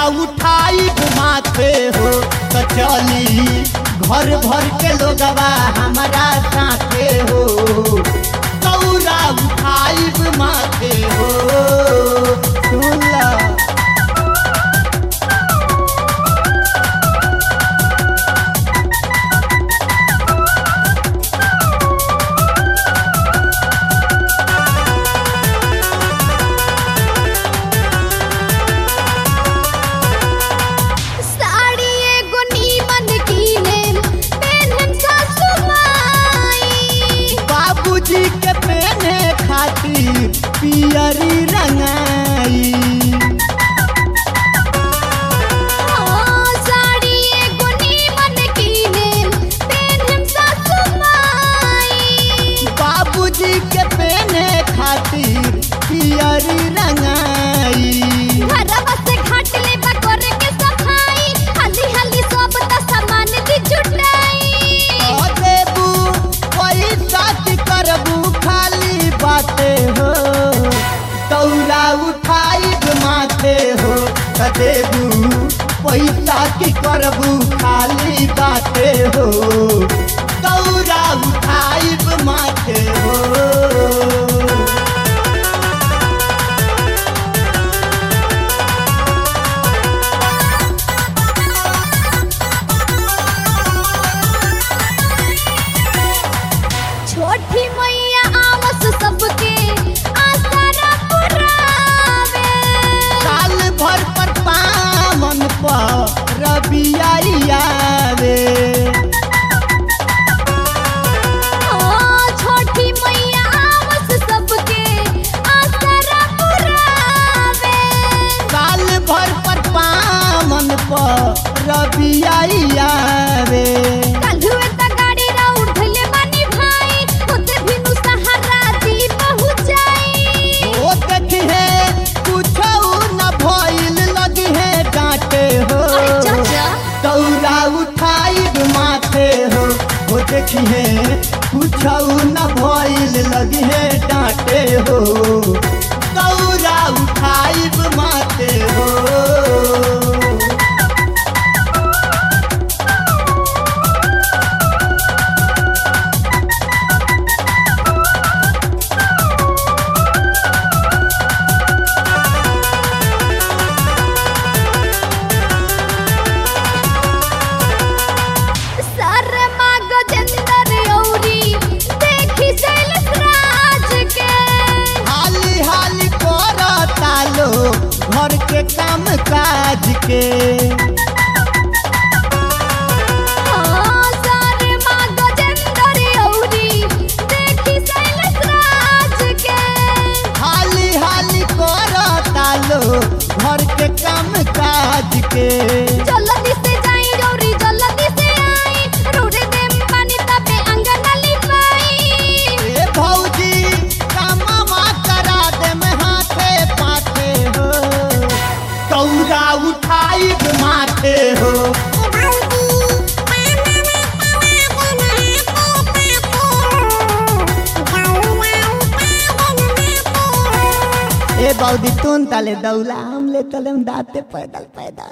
उठाई माथे हो तो चली घर भर के लोगवा हमारा साथे हो दौरा उठाई माथे हो सुन ला साड़ी एगो नीमन कीने पेन्हन सासु माई बाबूजी के पहने खातिर पियरी रंगाई हाँ साड़ी एगो नीमन कीने पेन्हन सासु माई बाबूजी के पहने खातिर पियरी रंगाई घरवा से घाट ले बकोरे के सफाई हल्दी हल्दी सब त सामान दी जुटाई ओ देबू पैसा की करबू खाली बाते हो दौरा उठाई माथे हो त देबू पैसा की करबू खाली बाते हो दौरा उठाई माथे हो छोटी मैया आवस सबके आसरा पुरावे साल भर पर पामन पर रबियावे हाँ छोटी मैया आवस सबके आसरा पुरावे साल भर पर पामन पर रबियावे काल्हुए त गाड़ी रा उठले बानी भाई होते बिनु सहारा दी पहुंचाई ओ देखिहे कुछो न भइल लगी है डांटे हो अरे चाचा दौरा उठाई माथे हो ओ देखिहे कुछो न भइल लगी है डांटे हो दौरा उठाई माथे हो सर माग जंदर औरी देखी शैलेश राज के हाली हाली करता लो घर के काम काज के हाँ सर माग जंदर औरी देखी शैलेश राज के हाली हाली करता लो घर के काम काज के जल्दी से जाई रौरी जल्दी से आई रोरे देम पानी तबे अंगन लिपाई ए भौजी कामवा करा दे में हाथे पाथे हो दौरा उठाई माथे हो ए बौदी तुन तले दौला हम ले तले हम दाते पैदल पैदल